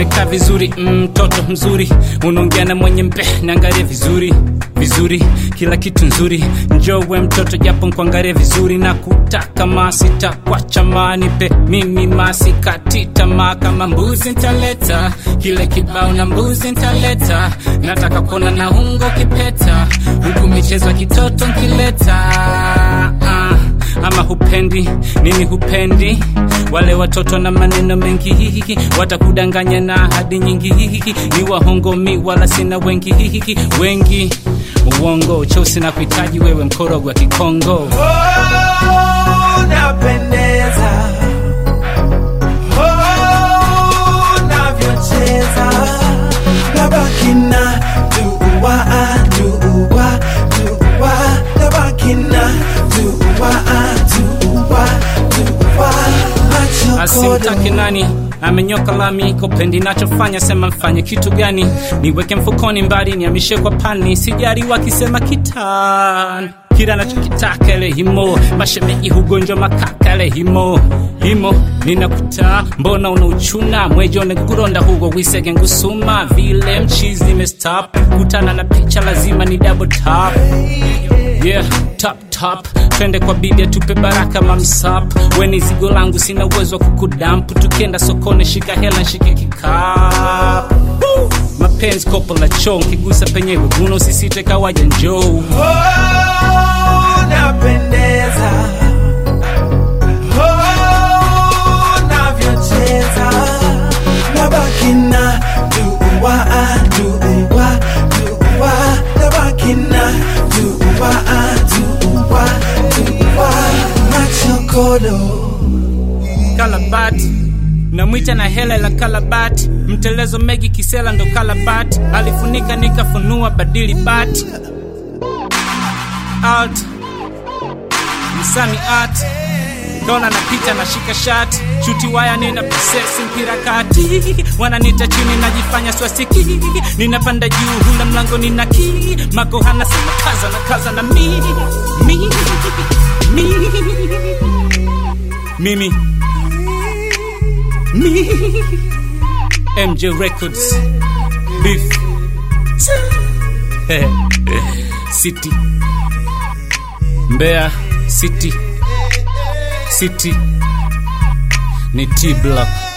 umekaa vizuri mtoto mm, mzuri unaongea na mwenye mpe niangalie vizuri vizuri kila kitu nzuri njowe mtoto japo nkuangalie vizuri na kutaka masita kwa chamanipe mimi masikati tamaa kama mbuzi ntaleta kile kibao na mbuzi ntaleta nataka kuona na ungo kipeta huku michezo ya kitoto nkileta ah ama hupendi nini hupendi wale watoto na maneno mengi hihiki watakudanganya na ahadi nyingi hihiki ni wahongomi wala sina wengi hihiki wengi uongo cheusi na kuhitaji wewe mkorogwa kikongo Oh, napendeza. Oh, navyocheza. Nabaki na dua, dua, dua. Nabaki na dua, dua, dua. Macho asimtaki kodo. nani amenyoka lami kopendi nachofanya sema mfanye kitu gani niweke mfukoni mbali niamishe kwa pani sijari wakisema kitani kila nachokitaka ele himo mashemeji hugonjwa makaka ele himo himo ninakuta mbona unauchuna mwejone kuronda hugo wisege ngusuma vile mchizi nimestop kutana na picha lazima ni double tap yeah top top twende kwa bibi atupe baraka mamsap weni zigo langu sina uwezo wa kukudampu tukienda sokoni shika hela nshike kikapu Woo! mapenzi kopo la choo nkigusa penyewe guno usisite kawaja njoo Oh, napendeza. Oh, navyocheza. Nabaki na dua, dua, dua. Nabaki na dua, dua, dua. Macho kodo. kalabati namwita na hela la kalabati mtelezo megi kisela ndo kalabati alifunika nikafunua badili bati alt msami art dona napita nashika shati shuti waya nina prosesi mpira kati wananita chini najifanya swasiki ninapanda juu hula mlango nina ki makohana sema kaza na kaza na mi mi mi mimi me MJ Records Beef City Mbeya City City ni T Block